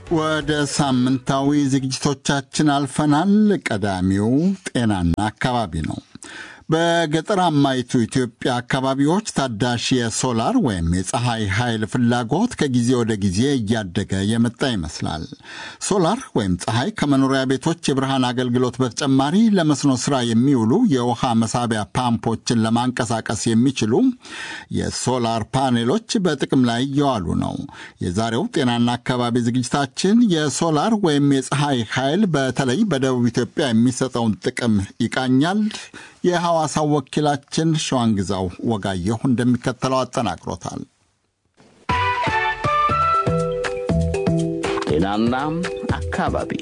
ወደ ሳምንታዊ ዝግጅቶቻችን አልፈናል። ቀዳሚው ጤናና አካባቢ ነው። በገጠራማይቱ ኢትዮጵያ አካባቢዎች ታዳሽ የሶላር ወይም የፀሐይ ኃይል ፍላጎት ከጊዜ ወደ ጊዜ እያደገ የመጣ ይመስላል። ሶላር ወይም ፀሐይ ከመኖሪያ ቤቶች የብርሃን አገልግሎት በተጨማሪ ለመስኖ ስራ የሚውሉ የውሃ መሳቢያ ፓምፖችን ለማንቀሳቀስ የሚችሉ የሶላር ፓኔሎች በጥቅም ላይ እየዋሉ ነው። የዛሬው ጤናና አካባቢ ዝግጅታችን የሶላር ወይም የፀሐይ ኃይል በተለይ በደቡብ ኢትዮጵያ የሚሰጠውን ጥቅም ይቃኛል። የሐዋሳው ወኪላችን ሸዋንግዛው ወጋየሁ እንደሚከተለው አጠናቅሮታል። ጤናና አካባቢ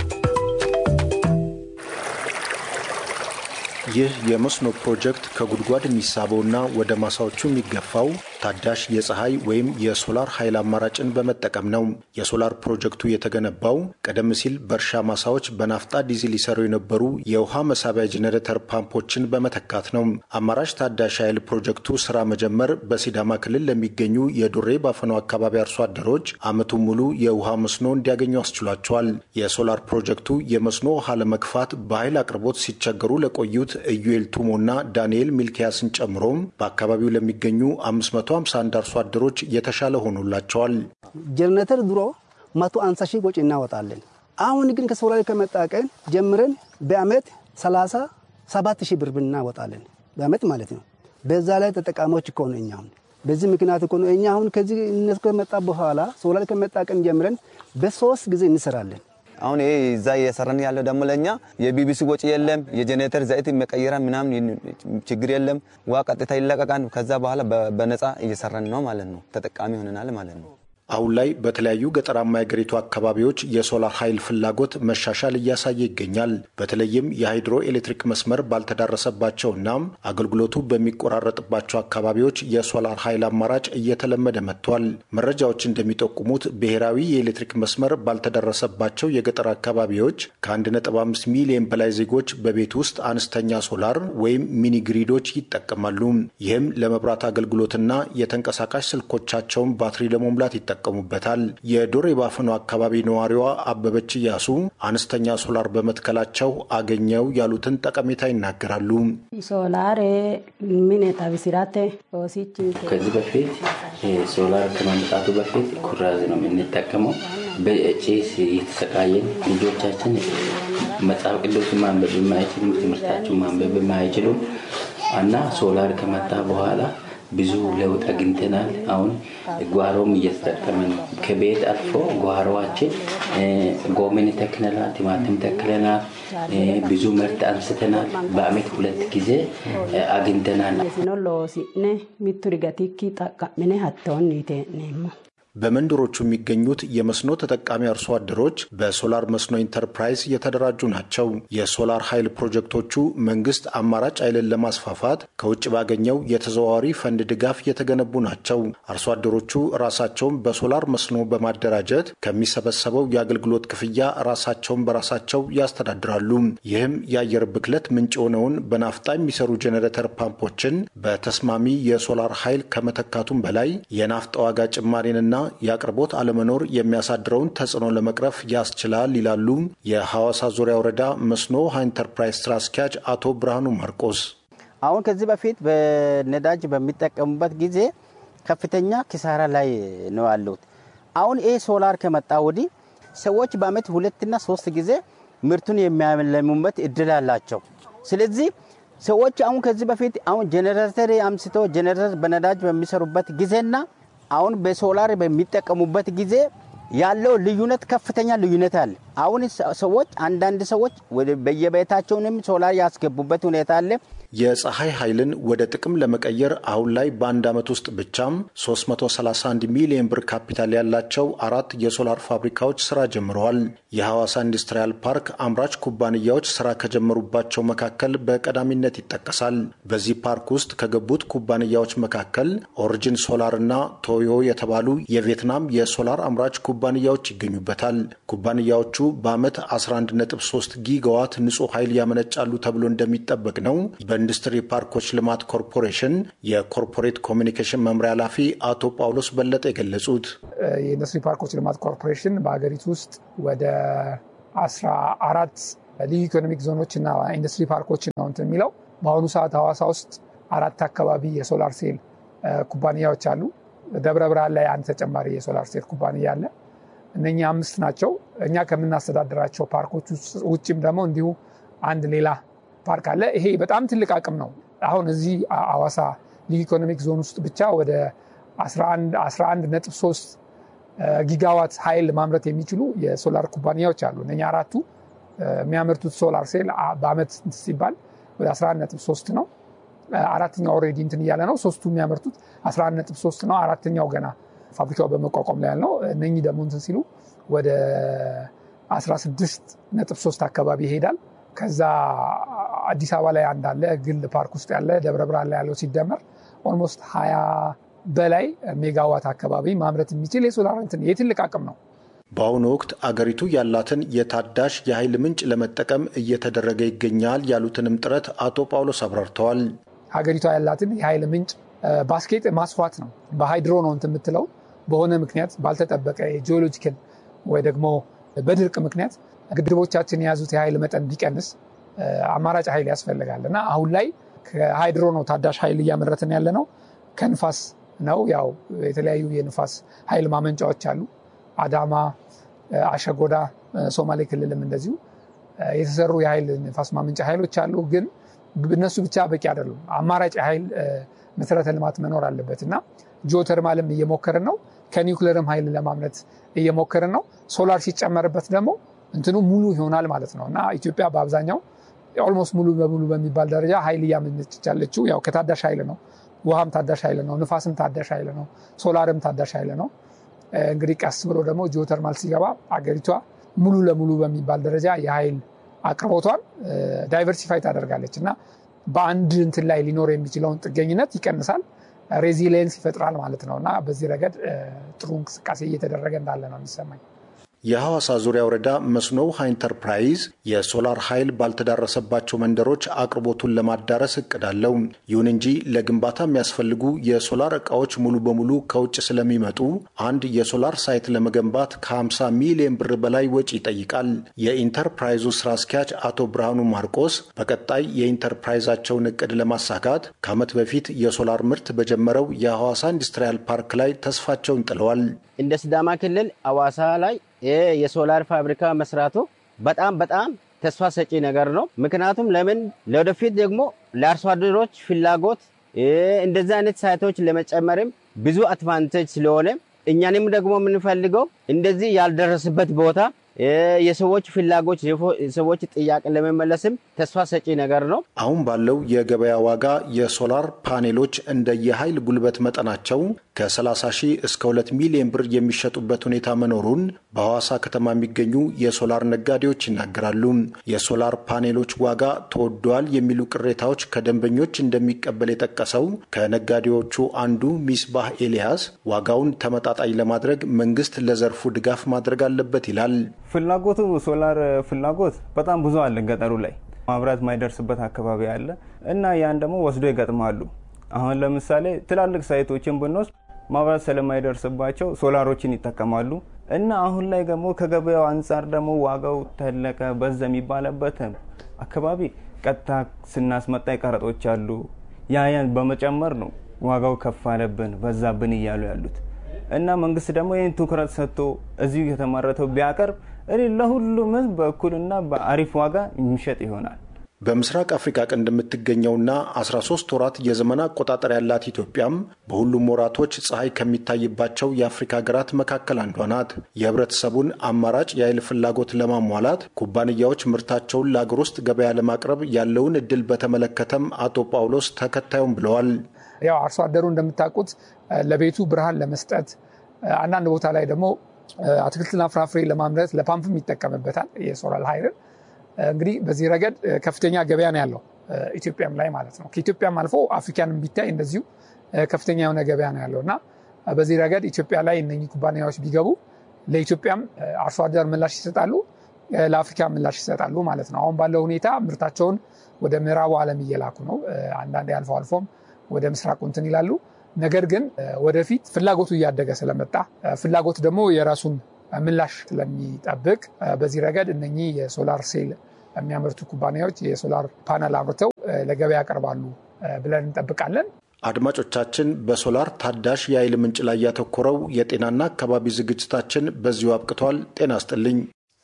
ይህ የመስኖ ፕሮጀክት ከጉድጓድ የሚሳበውና ወደ ማሳዎቹ የሚገፋው ታዳሽ የፀሐይ ወይም የሶላር ኃይል አማራጭን በመጠቀም ነው። የሶላር ፕሮጀክቱ የተገነባው ቀደም ሲል በእርሻ ማሳዎች በናፍጣ ዲዝል ይሰሩ የነበሩ የውሃ መሳቢያ ጄኔሬተር ፓምፖችን በመተካት ነው። አማራጭ ታዳሽ ኃይል ፕሮጀክቱ ስራ መጀመር በሲዳማ ክልል ለሚገኙ የዱሬ ባፈኖ አካባቢ አርሶ አደሮች ዓመቱን ሙሉ የውሃ መስኖ እንዲያገኙ አስችሏቸዋል። የሶላር ፕሮጀክቱ የመስኖ ውሃ ለመግፋት በኃይል አቅርቦት ሲቸገሩ ለቆዩት ኢዩኤል ቱሞና ዳንኤል ሚልኪያስን ጨምሮ በአካባቢው ለሚገኙ 551 አርሶ አደሮች የተሻለ ሆኖላቸዋል። ጀነሬተር ድሮ መቶ አንሳ ሺህ ወጪ እናወጣለን። አሁን ግን ከሶላር ከመጣ ቀን ጀምረን በአመት 37 ሺህ ብር እናወጣለን። በአመት ማለት ነው። በዛ ላይ ተጠቃሚዎች እኮ ነው እኛ አሁን በዚህ ምክንያት እኮ ነው እኛ አሁን ከዚህ እነሱ ከመጣ በኋላ ሶላር ከመጣ ቀን ጀምረን በሶስት ጊዜ እንሰራለን። አሁን ይሄ እዛ እየሰራን ያለው ደግሞ ለእኛ የቢቢሲ ወጪ የለም፣ የጄኔሬተር ዘይት መቀየራ ምናምን ችግር የለም። ውሃ ቀጥታ ይለቀቃል። ከዛ በኋላ በነፃ እየሰራን ነው ማለት ነው። ተጠቃሚ ሆነናል ማለት ነው። አሁን ላይ በተለያዩ ገጠራማ የአገሪቱ አካባቢዎች የሶላር ኃይል ፍላጎት መሻሻል እያሳየ ይገኛል። በተለይም የሃይድሮ ኤሌክትሪክ መስመር ባልተዳረሰባቸውና አገልግሎቱ በሚቆራረጥባቸው አካባቢዎች የሶላር ኃይል አማራጭ እየተለመደ መጥቷል። መረጃዎች እንደሚጠቁሙት ብሔራዊ የኤሌክትሪክ መስመር ባልተዳረሰባቸው የገጠር አካባቢዎች ከ1.5 ሚሊዮን በላይ ዜጎች በቤት ውስጥ አነስተኛ ሶላር ወይም ሚኒ ግሪዶች ይጠቀማሉ። ይህም ለመብራት አገልግሎትና የተንቀሳቃሽ ስልኮቻቸውን ባትሪ ለመሙላት ይጠቀማል ይጠቀሙበታል። የዶሬ ባፈኖ አካባቢ ነዋሪዋ አበበች እያሱ አነስተኛ ሶላር በመትከላቸው አገኘው ያሉትን ጠቀሜታ ይናገራሉ። ሶላር ሚኔታ ቢሲራቴ ከዚህ በፊት ሶላር ከመምጣቱ በፊት ኩራዝ ነው የምንጠቀመው። በጭስ እየተሰቃየን ልጆቻችን መጽሐፍ ቅዱስ ማንበብ የማይችሉም ትምህርታቸውን ማንበብ የማይችሉም እና ሶላር ከመጣ በኋላ ብዙ ለውጥ አግኝተናል። አሁን ጓሮም እየተጠቀምን ከቤት አልፎ ጓሮዋችን ጎመን ተክለናል፣ ቲማቲም ተክለናል፣ ብዙ ምርት አንስተናል። በአመት ሁለት ጊዜ አግኝተናል። በመንደሮቹ የሚገኙት የመስኖ ተጠቃሚ አርሶ አደሮች በሶላር መስኖ ኢንተርፕራይዝ የተደራጁ ናቸው። የሶላር ኃይል ፕሮጀክቶቹ መንግስት አማራጭ ኃይልን ለማስፋፋት ከውጭ ባገኘው የተዘዋዋሪ ፈንድ ድጋፍ የተገነቡ ናቸው። አርሶ አደሮቹ ራሳቸውን በሶላር መስኖ በማደራጀት ከሚሰበሰበው የአገልግሎት ክፍያ ራሳቸውን በራሳቸው ያስተዳድራሉ። ይህም የአየር ብክለት ምንጭ የሆነውን በናፍጣ የሚሰሩ ጄኔሬተር ፓምፖችን በተስማሚ የሶላር ኃይል ከመተካቱም በላይ የናፍጣ ዋጋ ጭማሪንና የአቅርቦት አለመኖር የሚያሳድረውን ተጽዕኖ ለመቅረፍ ያስችላል ይላሉ የሐዋሳ ዙሪያ ወረዳ መስኖ ውሃ ኢንተርፕራይዝ ስራ አስኪያጅ አቶ ብርሃኑ ማርቆስ። አሁን ከዚህ በፊት በነዳጅ በሚጠቀሙበት ጊዜ ከፍተኛ ኪሳራ ላይ ነው ያሉት። አሁን ይህ ሶላር ከመጣ ወዲህ ሰዎች በአመት ሁለትና ሶስት ጊዜ ምርቱን የሚያለሙበት እድል አላቸው። ስለዚህ ሰዎች አሁን ከዚህ በፊት አሁን ጄኔሬተር አምስቶ ጄኔሬተር በነዳጅ በሚሰሩበት ጊዜና አሁን በሶላር በሚጠቀሙበት ጊዜ ያለው ልዩነት ከፍተኛ ልዩነት አለ። አሁን ሰዎች አንዳንድ ሰዎች በየቤታቸውንም ሶላር ያስገቡበት ሁኔታ አለ። የፀሐይ ኃይልን ወደ ጥቅም ለመቀየር አሁን ላይ በአንድ ዓመት ውስጥ ብቻም 331 ሚሊዮን ብር ካፒታል ያላቸው አራት የሶላር ፋብሪካዎች ስራ ጀምረዋል። የሐዋሳ ኢንዱስትሪያል ፓርክ አምራች ኩባንያዎች ስራ ከጀመሩባቸው መካከል በቀዳሚነት ይጠቀሳል። በዚህ ፓርክ ውስጥ ከገቡት ኩባንያዎች መካከል ኦሪጂን ሶላር እና ቶዮ የተባሉ የቪየትናም የሶላር አምራች ኩባንያዎች ይገኙበታል። ኩባንያዎቹ በዓመት 11.3 ጊጋዋት ንጹህ ኃይል ያመነጫሉ ተብሎ እንደሚጠበቅ ነው በኢንዱስትሪ ፓርኮች ልማት ኮርፖሬሽን የኮርፖሬት ኮሚኒኬሽን መምሪያ ኃላፊ አቶ ጳውሎስ በለጠ የገለጹት የኢንዱስትሪ ፓርኮች ልማት ኮርፖሬሽን በሀገሪቱ ውስጥ ወደ አስራ አራት ልዩ ኢኮኖሚክ ዞኖች እና ኢንዱስትሪ ፓርኮችን ነው እንትን የሚለው በአሁኑ ሰዓት ሐዋሳ ውስጥ አራት አካባቢ የሶላር ሴል ኩባንያዎች አሉ። ደብረ ብርሃን ላይ አንድ ተጨማሪ የሶላር ሴል ኩባንያ አለ። እነኚህ አምስት ናቸው። እኛ ከምናስተዳድራቸው ፓርኮች ውጭም ደግሞ እንዲሁ አንድ ሌላ ፓርክ አለ። ይሄ በጣም ትልቅ አቅም ነው። አሁን እዚህ ሐዋሳ ልዩ ኢኮኖሚክ ዞን ውስጥ ብቻ ወደ 11.3 ጊጋዋት ኃይል ማምረት የሚችሉ የሶላር ኩባንያዎች አሉ። እነኛ አራቱ የሚያመርቱት ሶላር ሴል በአመት ሲባል ወደ 11.3 ነው። አራተኛው ኦልሬዲ እንትን እያለ ነው። ሶስቱ የሚያመርቱት 11.3 ነው። አራተኛው ገና ፋብሪካው በመቋቋም ላይ ያለው እነኚህ ደግሞ እንትን ሲሉ ወደ 16.3 አካባቢ ይሄዳል። ከዛ አዲስ አበባ ላይ አንድ አለ ግል ፓርክ ውስጥ ያለ ደብረ ብርሃን ላይ ያለው ሲደመር ኦልሞስት 20 በላይ ሜጋዋት አካባቢ ማምረት የሚችል የሶላር እንትን የትልቅ አቅም ነው። በአሁኑ ወቅት አገሪቱ ያላትን የታዳሽ የኃይል ምንጭ ለመጠቀም እየተደረገ ይገኛል ያሉትንም ጥረት አቶ ጳውሎስ አብራርተዋል። ሀገሪቷ ያላትን የኃይል ምንጭ ባስኬት ማስፋት ነው። በሃይድሮ ነው እንትን የምትለው በሆነ ምክንያት ባልተጠበቀ የጂኦሎጂካል ወይ ደግሞ በድርቅ ምክንያት ግድቦቻችን የያዙት የኃይል መጠን ቢቀንስ አማራጭ ኃይል ያስፈልጋል እና አሁን ላይ ከሃይድሮ ነው ታዳሽ ኃይል እያመረትን ያለ ነው። ከንፋስ ነው ያው የተለያዩ የንፋስ ኃይል ማመንጫዎች አሉ። አዳማ፣ አሸጎዳ፣ ሶማሌ ክልልም እንደዚሁ የተሰሩ የኃይል ንፋስ ማመንጫ ኃይሎች አሉ። ግን እነሱ ብቻ በቂ አይደሉም። አማራጭ የኃይል መሰረተ ልማት መኖር አለበት እና ጂኦተርማልም እየሞከርን ነው። ከኒውክለርም ኃይል ለማምረት እየሞከርን ነው። ሶላር ሲጨመርበት ደግሞ እንትኑ ሙሉ ይሆናል ማለት ነው እና ኢትዮጵያ በአብዛኛው ኦልሞስት ሙሉ በሙሉ በሚባል ደረጃ ኃይል እያመነጨች ያለችው ያው ከታዳሽ ኃይል ነው። ውሃም ታዳሽ ኃይል ነው። ንፋስም ታዳሽ ኃይል ነው። ሶላርም ታዳሽ ኃይል ነው። እንግዲህ ቀስ ብሎ ደግሞ ጂኦተርማል ሲገባ አገሪቷ ሙሉ ለሙሉ በሚባል ደረጃ የኃይል አቅርቦቷን ዳይቨርሲፋይ ታደርጋለች እና በአንድ እንትን ላይ ሊኖር የሚችለውን ጥገኝነት ይቀንሳል፣ ሬዚሊየንስ ይፈጥራል ማለት ነው እና በዚህ ረገድ ጥሩ እንቅስቃሴ እየተደረገ እንዳለ ነው የሚሰማኝ። የሐዋሳ ዙሪያ ወረዳ መስኖ ውሃ ኢንተርፕራይዝ የሶላር ኃይል ባልተዳረሰባቸው መንደሮች አቅርቦቱን ለማዳረስ እቅድ አለው። ይሁን እንጂ ለግንባታ የሚያስፈልጉ የሶላር ዕቃዎች ሙሉ በሙሉ ከውጭ ስለሚመጡ አንድ የሶላር ሳይት ለመገንባት ከ50 ሚሊዮን ብር በላይ ወጪ ይጠይቃል። የኢንተርፕራይዙ ስራ አስኪያጅ አቶ ብርሃኑ ማርቆስ በቀጣይ የኢንተርፕራይዛቸውን እቅድ ለማሳካት ከዓመት በፊት የሶላር ምርት በጀመረው የሐዋሳ ኢንዱስትሪያል ፓርክ ላይ ተስፋቸውን ጥለዋል። እንደ ሲዳማ ክልል ሐዋሳ ላይ የሶላር ፋብሪካ መስራቱ በጣም በጣም ተስፋ ሰጪ ነገር ነው። ምክንያቱም ለምን ለወደፊት ደግሞ ለአርሶ አደሮች ፍላጎት እንደዚህ አይነት ሳይቶች ለመጨመርም ብዙ አድቫንቴጅ ስለሆነ እኛንም ደግሞ የምንፈልገው እንደዚህ ያልደረስበት ቦታ የሰዎች ፍላጎት የሰዎች ጥያቄ ለመመለስም ተስፋ ሰጪ ነገር ነው። አሁን ባለው የገበያ ዋጋ የሶላር ፓኔሎች እንደ የኃይል ጉልበት መጠናቸው ከ30 ሺህ እስከ 2 ሚሊዮን ብር የሚሸጡበት ሁኔታ መኖሩን በሐዋሳ ከተማ የሚገኙ የሶላር ነጋዴዎች ይናገራሉ። የሶላር ፓኔሎች ዋጋ ተወዷል የሚሉ ቅሬታዎች ከደንበኞች እንደሚቀበል የጠቀሰው ከነጋዴዎቹ አንዱ ሚስባህ ኤልያስ ዋጋውን ተመጣጣኝ ለማድረግ መንግስት ለዘርፉ ድጋፍ ማድረግ አለበት ይላል። ፍላጎቱ ሶላር ፍላጎት በጣም ብዙ አለ። ገጠሩ ላይ ማብራት ማይደርስበት አካባቢ አለ እና ያን ደግሞ ወስዶ ይገጥማሉ። አሁን ለምሳሌ ትላልቅ ሳይቶችን ብንወስድ ማብራት ስለማይደርስባቸው ሶላሮችን ይጠቀማሉ እና አሁን ላይ ደግሞ ከገበያው አንጻር ደግሞ ዋጋው ተለቀ በዛ የሚባለበት አካባቢ ቀጥታ ስናስመጣ ቀረጦች አሉ። ያያን በመጨመር ነው ዋጋው ከፍ አለብን በዛብን እያሉ ያሉት እና መንግስት ደግሞ ይህን ትኩረት ሰጥቶ እዚሁ የተመረተው ቢያቀርብ እኔ ለሁሉም ህዝብ በእኩልና በአሪፍ ዋጋ የሚሸጥ ይሆናል። በምስራቅ አፍሪካ ቀንድ የምትገኘውና 13 ወራት የዘመን አቆጣጠር ያላት ኢትዮጵያም በሁሉም ወራቶች ፀሐይ ከሚታይባቸው የአፍሪካ ሀገራት መካከል አንዷ ናት። የህብረተሰቡን አማራጭ የኃይል ፍላጎት ለማሟላት ኩባንያዎች ምርታቸውን ለአገር ውስጥ ገበያ ለማቅረብ ያለውን እድል በተመለከተም አቶ ጳውሎስ ተከታዩም ብለዋል። ያው አርሶ አደሩ እንደምታውቁት ለቤቱ ብርሃን ለመስጠት አንዳንድ ቦታ ላይ ደግሞ አትክልትና ፍራፍሬ ለማምረት ለፓምፕም ይጠቀምበታል የሶላር ኃይልን። እንግዲህ በዚህ ረገድ ከፍተኛ ገበያ ነው ያለው ኢትዮጵያም ላይ ማለት ነው። ከኢትዮጵያም አልፎ አፍሪካንም ቢታይ እንደዚሁ ከፍተኛ የሆነ ገበያ ነው ያለው እና በዚህ ረገድ ኢትዮጵያ ላይ እነኚህ ኩባንያዎች ቢገቡ ለኢትዮጵያም አርሶ አደር ምላሽ ይሰጣሉ፣ ለአፍሪካ ምላሽ ይሰጣሉ ማለት ነው። አሁን ባለው ሁኔታ ምርታቸውን ወደ ምዕራቡ ዓለም እየላኩ ነው። አንዳንዴ አልፎ አልፎም ወደ ምስራቁ እንትን ይላሉ። ነገር ግን ወደፊት ፍላጎቱ እያደገ ስለመጣ ፍላጎት ደግሞ የራሱን ምላሽ ስለሚጠብቅ በዚህ ረገድ እነኚህ የሶላር ሴል የሚያመርቱ ኩባንያዎች የሶላር ፓነል አምርተው ለገበያ ያቀርባሉ ብለን እንጠብቃለን። አድማጮቻችን፣ በሶላር ታዳሽ የኃይል ምንጭ ላይ ያተኮረው የጤናና አካባቢ ዝግጅታችን በዚሁ አብቅቷል። ጤና ይስጥልኝ።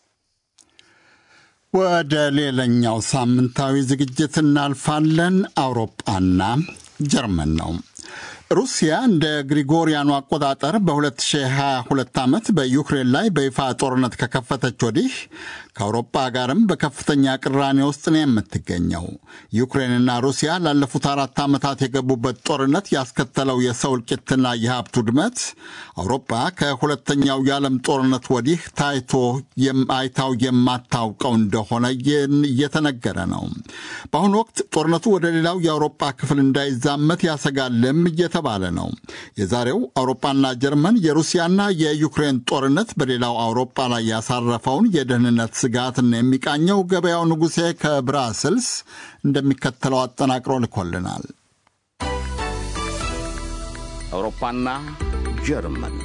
ወደ ሌላኛው ሳምንታዊ ዝግጅት እናልፋለን። አውሮጳና ጀርመን ነው። ሩሲያ እንደ ግሪጎሪያኑ አቆጣጠር በ2022 ዓመት በዩክሬን ላይ በይፋ ጦርነት ከከፈተች ወዲህ ከአውሮፓ ጋርም በከፍተኛ ቅራኔ ውስጥ ነው የምትገኘው። ዩክሬንና ሩሲያ ላለፉት አራት ዓመታት የገቡበት ጦርነት ያስከተለው የሰው እልቂትና የሀብት ውድመት አውሮፓ ከሁለተኛው የዓለም ጦርነት ወዲህ ታይቶ አይታው የማታውቀው እንደሆነ እየተነገረ ነው። በአሁኑ ወቅት ጦርነቱ ወደ ሌላው የአውሮፓ ክፍል እንዳይዛመት ያሰጋልም እየተባለ ነው። የዛሬው አውሮፓና ጀርመን የሩሲያና የዩክሬን ጦርነት በሌላው አውሮፓ ላይ ያሳረፈውን የደህንነት ስጋትን የሚቃኘው ገበያው ንጉሴ ከብራስልስ እንደሚከተለው አጠናቅሮ ልኮልናል። አውሮፓና ጀርመን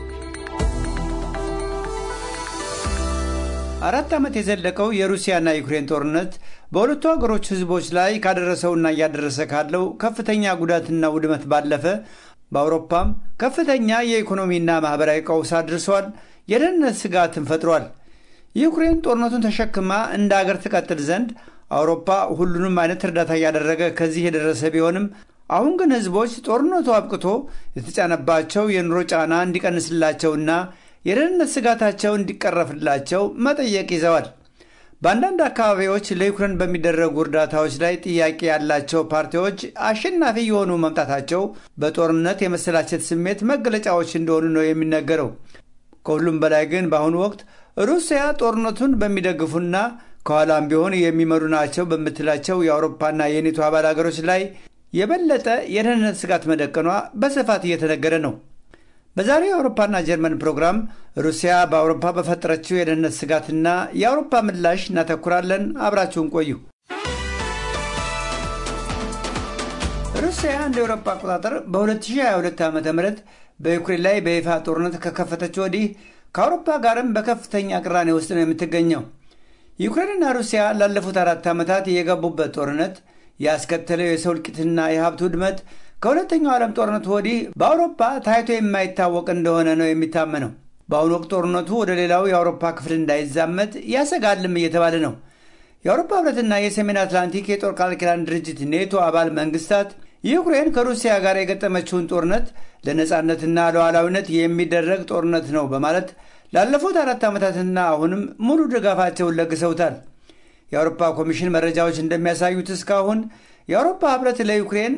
አራት ዓመት የዘለቀው የሩሲያና ዩክሬን ጦርነት በሁለቱ ሀገሮች ሕዝቦች ላይ ካደረሰውና እያደረሰ ካለው ከፍተኛ ጉዳትና ውድመት ባለፈ በአውሮፓም ከፍተኛ የኢኮኖሚና ማኅበራዊ ቀውስ አድርሷል። የደህንነት ስጋትን ፈጥሯል። ዩክሬን ጦርነቱን ተሸክማ እንደ አገር ትቀጥል ዘንድ አውሮፓ ሁሉንም አይነት እርዳታ እያደረገ ከዚህ የደረሰ ቢሆንም አሁን ግን ሕዝቦች ጦርነቱ አብቅቶ የተጫነባቸው የኑሮ ጫና እንዲቀንስላቸውና የደህንነት ስጋታቸው እንዲቀረፍላቸው መጠየቅ ይዘዋል። በአንዳንድ አካባቢዎች ለዩክሬን በሚደረጉ እርዳታዎች ላይ ጥያቄ ያላቸው ፓርቲዎች አሸናፊ የሆኑ መምጣታቸው በጦርነት የመሰላቸት ስሜት መገለጫዎች እንደሆኑ ነው የሚነገረው። ከሁሉም በላይ ግን በአሁኑ ወቅት ሩሲያ ጦርነቱን በሚደግፉና ከኋላም ቢሆን የሚመሩ ናቸው በምትላቸው የአውሮፓና የኔቶ አባል ሀገሮች ላይ የበለጠ የደህንነት ስጋት መደቀኗ በስፋት እየተነገረ ነው። በዛሬው የአውሮፓና ጀርመን ፕሮግራም ሩሲያ በአውሮፓ በፈጠረችው የደህንነት ስጋትና የአውሮፓ ምላሽ እናተኩራለን። አብራችሁን ቆዩ። ሩሲያ እንደ አውሮፓ አቆጣጠር በ2022 ዓ ም በዩክሬን ላይ በይፋ ጦርነት ከከፈተች ወዲህ ከአውሮፓ ጋርም በከፍተኛ ቅራኔ ውስጥ ነው የምትገኘው። ዩክሬንና ሩሲያ ላለፉት አራት ዓመታት የገቡበት ጦርነት ያስከተለው የሰው እልቂትና የሀብት ውድመት ከሁለተኛው ዓለም ጦርነቱ ወዲህ በአውሮፓ ታይቶ የማይታወቅ እንደሆነ ነው የሚታመነው። በአሁኑ ወቅት ጦርነቱ ወደ ሌላው የአውሮፓ ክፍል እንዳይዛመት ያሰጋልም እየተባለ ነው። የአውሮፓ ህብረትና የሰሜን አትላንቲክ የጦር ቃል ኪዳን ድርጅት ኔቶ አባል መንግስታት ዩክሬን ከሩሲያ ጋር የገጠመችውን ጦርነት ለነፃነትና ለሉዓላዊነት የሚደረግ ጦርነት ነው በማለት ላለፉት አራት ዓመታትና አሁንም ሙሉ ድጋፋቸውን ለግሰውታል። የአውሮፓ ኮሚሽን መረጃዎች እንደሚያሳዩት እስካሁን የአውሮፓ ህብረት ለዩክሬን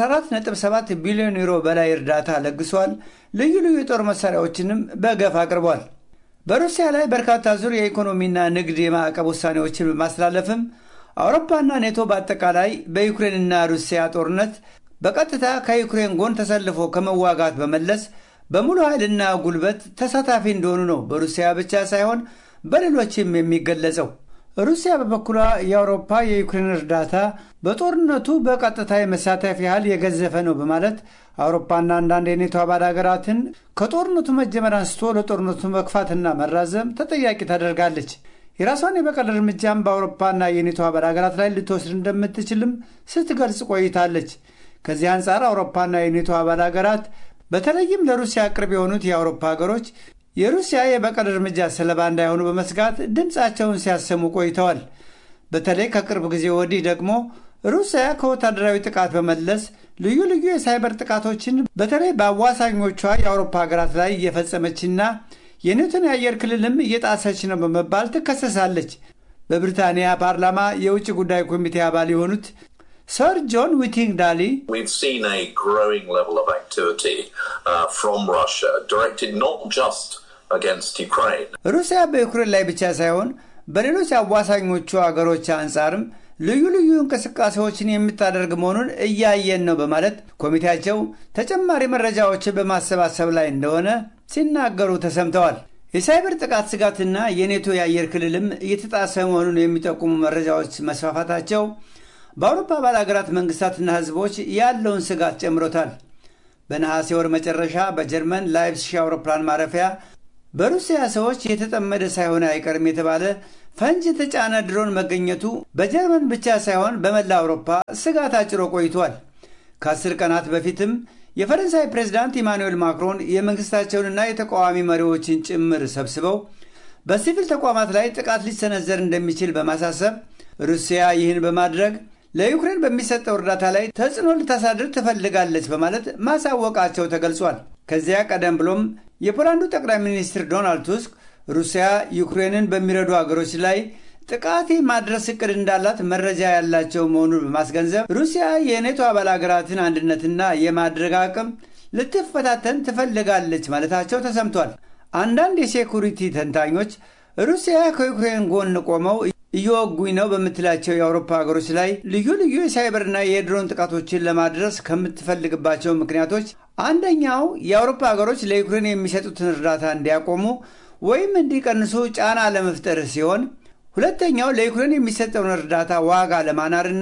ከ14.7 ቢሊዮን ዩሮ በላይ እርዳታ ለግሷል። ልዩ ልዩ የጦር መሳሪያዎችንም በገፍ አቅርቧል። በሩሲያ ላይ በርካታ ዙር የኢኮኖሚና ንግድ የማዕቀብ ውሳኔዎችን በማስተላለፍም አውሮፓና ኔቶ በአጠቃላይ በዩክሬንና ሩሲያ ጦርነት በቀጥታ ከዩክሬን ጎን ተሰልፎ ከመዋጋት በመለስ በሙሉ ኃይልና ጉልበት ተሳታፊ እንደሆኑ ነው በሩሲያ ብቻ ሳይሆን በሌሎችም የሚገለጸው። ሩሲያ በበኩሏ የአውሮፓ የዩክሬን እርዳታ በጦርነቱ በቀጥታ የመሳተፍ ያህል የገዘፈ ነው በማለት አውሮፓና አንዳንድ የኔቶ አባል ሀገራትን ከጦርነቱ መጀመር አንስቶ ለጦርነቱ መግፋትና መራዘም ተጠያቂ ታደርጋለች። የራሷን የበቀል እርምጃም በአውሮፓና የኔቶ አባል ሀገራት ላይ ልትወስድ እንደምትችልም ስትገልጽ ቆይታለች። ከዚህ አንጻር አውሮፓና የኔቶ አባል ሀገራት በተለይም ለሩሲያ ቅርብ የሆኑት የአውሮፓ ሀገሮች የሩሲያ የበቀል እርምጃ ሰለባ እንዳይሆኑ በመስጋት ድምፃቸውን ሲያሰሙ ቆይተዋል። በተለይ ከቅርብ ጊዜ ወዲህ ደግሞ ሩሲያ ከወታደራዊ ጥቃት በመለስ ልዩ ልዩ የሳይበር ጥቃቶችን በተለይ በአዋሳኞቿ የአውሮፓ ሀገራት ላይ እየፈጸመችና የኔቶን የአየር ክልልም እየጣሰች ነው በመባል ትከሰሳለች። በብሪታንያ ፓርላማ የውጭ ጉዳይ ኮሚቴ አባል የሆኑት ሰር ጆን ዊቲንግ ዳሊ We've seen a growing level of activity uh, from Russia directed not just against Ukraine. ሩሲያ በዩክሬን ላይ ብቻ ሳይሆን በሌሎች አዋሳኞቹ አገሮች አንጻርም ልዩ ልዩ እንቅስቃሴዎችን የምታደርግ መሆኑን እያየን ነው በማለት ኮሚቴያቸው ተጨማሪ መረጃዎችን በማሰባሰብ ላይ እንደሆነ ሲናገሩ ተሰምተዋል። የሳይበር ጥቃት ስጋትና የኔቶ የአየር ክልልም እየተጣሰ መሆኑን የሚጠቁሙ መረጃዎች መስፋፋታቸው በአውሮፓ አባል ሀገራት መንግስታትና ህዝቦች ያለውን ስጋት ጨምሮታል። በነሐሴ ወር መጨረሻ በጀርመን ላይፕሲሽ አውሮፕላን ማረፊያ በሩሲያ ሰዎች የተጠመደ ሳይሆን አይቀርም የተባለ ፈንጅ የተጫነ ድሮን መገኘቱ በጀርመን ብቻ ሳይሆን በመላ አውሮፓ ስጋት አጭሮ ቆይቷል። ከአስር ቀናት በፊትም የፈረንሳይ ፕሬዝዳንት ኢማኑኤል ማክሮን የመንግስታቸውንና የተቃዋሚ መሪዎችን ጭምር ሰብስበው በሲቪል ተቋማት ላይ ጥቃት ሊሰነዘር እንደሚችል በማሳሰብ ሩሲያ ይህን በማድረግ ለዩክሬን በሚሰጠው እርዳታ ላይ ተጽዕኖ ልታሳድር ትፈልጋለች በማለት ማሳወቃቸው ተገልጿል። ከዚያ ቀደም ብሎም የፖላንዱ ጠቅላይ ሚኒስትር ዶናልድ ቱስክ ሩሲያ ዩክሬንን በሚረዱ አገሮች ላይ ጥቃት ማድረስ እቅድ እንዳላት መረጃ ያላቸው መሆኑን በማስገንዘብ ሩሲያ የኔቶ አባል ሀገራትን አንድነትና የማድረግ አቅም ልትፈታተን ትፈልጋለች ማለታቸው ተሰምቷል። አንዳንድ የሴኩሪቲ ተንታኞች ሩሲያ ከዩክሬን ጎን ቆመው እየወጉኝ ነው በምትላቸው የአውሮፓ ሀገሮች ላይ ልዩ ልዩ የሳይበርና የድሮን ጥቃቶችን ለማድረስ ከምትፈልግባቸው ምክንያቶች አንደኛው የአውሮፓ ሀገሮች ለዩክሬን የሚሰጡትን እርዳታ እንዲያቆሙ ወይም እንዲቀንሱ ጫና ለመፍጠር ሲሆን ሁለተኛው ለዩክሬን የሚሰጠውን እርዳታ ዋጋ ለማናርና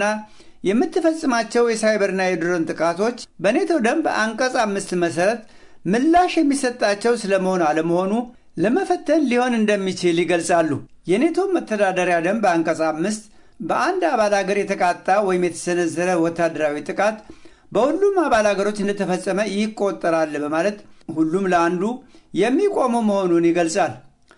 የምትፈጽማቸው የሳይበርና የድሮን ጥቃቶች በኔቶ ደንብ አንቀጽ አምስት መሰረት ምላሽ የሚሰጣቸው ስለመሆን አለመሆኑ ለመፈተን ሊሆን እንደሚችል ይገልጻሉ። የኔቶ መተዳደሪያ ደንብ አንቀጽ አምስት በአንድ አባል ሀገር የተቃጣ ወይም የተሰነዘረ ወታደራዊ ጥቃት በሁሉም አባል ሀገሮች እንደተፈጸመ ይቆጠራል በማለት ሁሉም ለአንዱ የሚቆሙ መሆኑን ይገልጻል።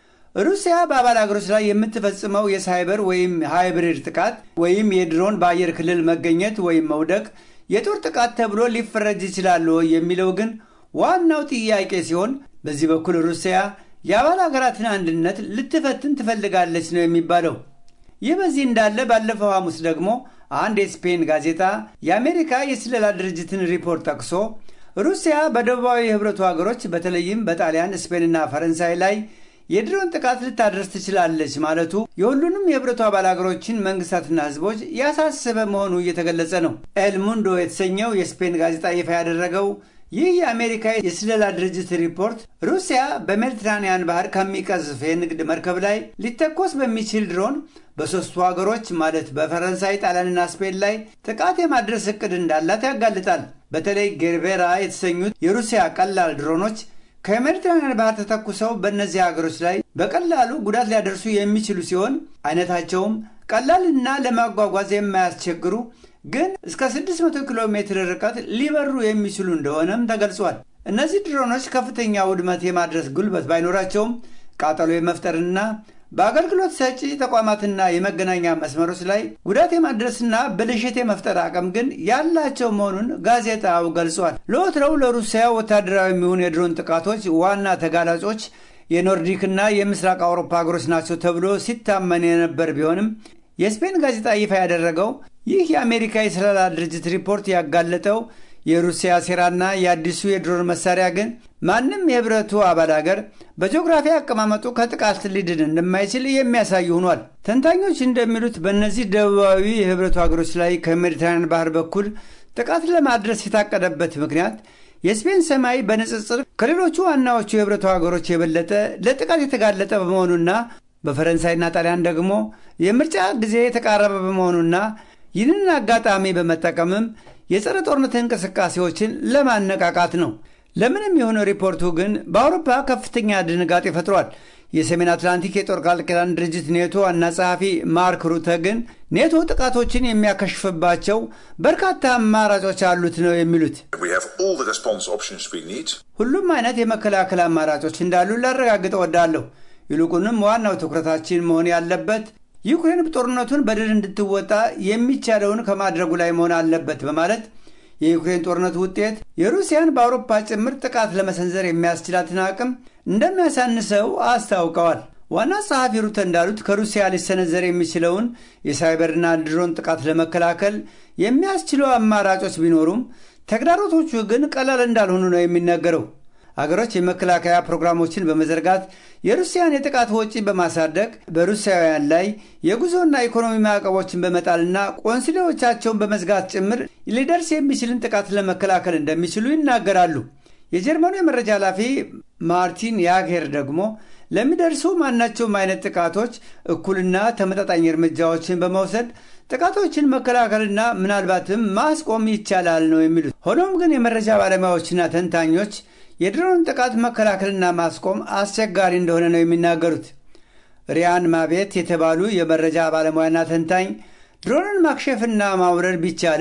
ሩሲያ በአባል ሀገሮች ላይ የምትፈጽመው የሳይበር ወይም ሃይብሪድ ጥቃት ወይም የድሮን በአየር ክልል መገኘት ወይም መውደቅ የጦር ጥቃት ተብሎ ሊፈረጅ ይችላል የሚለው ግን ዋናው ጥያቄ ሲሆን በዚህ በኩል ሩሲያ የአባል ሀገራትን አንድነት ልትፈትን ትፈልጋለች ነው የሚባለው። ይህ በዚህ እንዳለ ባለፈው ሐሙስ ደግሞ አንድ የስፔን ጋዜጣ የአሜሪካ የስለላ ድርጅትን ሪፖርት ጠቅሶ ሩሲያ በደቡባዊ የህብረቱ ሀገሮች በተለይም በጣሊያን፣ ስፔንና ፈረንሳይ ላይ የድሮን ጥቃት ልታደርስ ትችላለች ማለቱ የሁሉንም የህብረቱ አባል ሀገሮችን መንግስታትና ህዝቦች ያሳሰበ መሆኑ እየተገለጸ ነው። ኤልሙንዶ የተሰኘው የስፔን ጋዜጣ ይፋ ያደረገው ይህ የአሜሪካ የስለላ ድርጅት ሪፖርት ሩሲያ በሜዲትራኒያን ባህር ከሚቀዝፍ የንግድ መርከብ ላይ ሊተኮስ በሚችል ድሮን በሦስቱ ሀገሮች ማለት በፈረንሳይ፣ ጣሊያንና ስፔን ላይ ጥቃት የማድረስ እቅድ እንዳላት ያጋልጣል። በተለይ ጌርቤራ የተሰኙት የሩሲያ ቀላል ድሮኖች ከሜዲትራኒያን ባህር ተተኩሰው በእነዚህ ሀገሮች ላይ በቀላሉ ጉዳት ሊያደርሱ የሚችሉ ሲሆን አይነታቸውም ቀላልና ለማጓጓዝ የማያስቸግሩ ግን እስከ 600 ኪሎ ሜትር ርቀት ሊበሩ የሚችሉ እንደሆነም ተገልጿል። እነዚህ ድሮኖች ከፍተኛ ውድመት የማድረስ ጉልበት ባይኖራቸውም ቃጠሎ የመፍጠርና በአገልግሎት ሰጪ ተቋማትና የመገናኛ መስመሮች ላይ ጉዳት የማድረስና ብልሽት የመፍጠር አቅም ግን ያላቸው መሆኑን ጋዜጣው ገልጿል። ለወትረው ለሩሲያ ወታደራዊ የሚሆኑ የድሮን ጥቃቶች ዋና ተጋላጮች የኖርዲክና የምስራቅ አውሮፓ ሀገሮች ናቸው ተብሎ ሲታመን የነበር ቢሆንም የስፔን ጋዜጣ ይፋ ያደረገው ይህ የአሜሪካ የስለላ ድርጅት ሪፖርት ያጋለጠው የሩሲያ ሴራና የአዲሱ የድሮን መሳሪያ ግን ማንም የህብረቱ አባል ሀገር በጂኦግራፊ አቀማመጡ ከጥቃት ሊድን እንደማይችል የሚያሳይ ሆኗል። ተንታኞች እንደሚሉት በእነዚህ ደቡባዊ የህብረቱ ሀገሮች ላይ ከሜዲትራንያን ባህር በኩል ጥቃት ለማድረስ የታቀደበት ምክንያት የስፔን ሰማይ በንጽጽር ከሌሎቹ ዋናዎቹ የህብረቱ ሀገሮች የበለጠ ለጥቃት የተጋለጠ በመሆኑና በፈረንሳይና ጣሊያን ደግሞ የምርጫ ጊዜ የተቃረበ በመሆኑና ይህንን አጋጣሚ በመጠቀምም የጸረ ጦርነት እንቅስቃሴዎችን ለማነቃቃት ነው። ለምንም የሆነ ሪፖርቱ ግን በአውሮፓ ከፍተኛ ድንጋጤ ፈጥሯል። የሰሜን አትላንቲክ የጦር ቃል ኪዳን ድርጅት ኔቶ ዋና ጸሐፊ ማርክ ሩተ ግን ኔቶ ጥቃቶችን የሚያከሽፍባቸው በርካታ አማራጮች አሉት ነው የሚሉት። ሁሉም አይነት የመከላከል አማራጮች እንዳሉ ላረጋግጥ እወዳለሁ። ይልቁንም ዋናው ትኩረታችን መሆን ያለበት ዩክሬን ጦርነቱን በድል እንድትወጣ የሚቻለውን ከማድረጉ ላይ መሆን አለበት በማለት የዩክሬን ጦርነት ውጤት የሩሲያን በአውሮፓ ጭምር ጥቃት ለመሰንዘር የሚያስችላትን አቅም እንደሚያሳንሰው አስታውቀዋል። ዋና ጸሐፊ ሩተ እንዳሉት ከሩሲያ ሊሰነዘር የሚችለውን የሳይበርና ድሮን ጥቃት ለመከላከል የሚያስችሉ አማራጮች ቢኖሩም ተግዳሮቶቹ ግን ቀላል እንዳልሆኑ ነው የሚነገረው። አገሮች የመከላከያ ፕሮግራሞችን በመዘርጋት የሩሲያን የጥቃት ወጪ በማሳደግ በሩሲያውያን ላይ የጉዞና ኢኮኖሚ ማዕቀቦችን በመጣልና ቆንስሌዎቻቸውን በመዝጋት ጭምር ሊደርስ የሚችልን ጥቃት ለመከላከል እንደሚችሉ ይናገራሉ። የጀርመኑ የመረጃ ኃላፊ ማርቲን ያጌር ደግሞ ለሚደርሱ ማናቸውም አይነት ጥቃቶች እኩልና ተመጣጣኝ እርምጃዎችን በመውሰድ ጥቃቶችን መከላከልና ምናልባትም ማስቆም ይቻላል ነው የሚሉት። ሆኖም ግን የመረጃ ባለሙያዎችና ተንታኞች የድሮን ጥቃት መከላከልና ማስቆም አስቸጋሪ እንደሆነ ነው የሚናገሩት። ሪያን ማቤት የተባሉ የመረጃ ባለሙያና ተንታኝ ድሮንን ማክሸፍና ማውረድ ቢቻል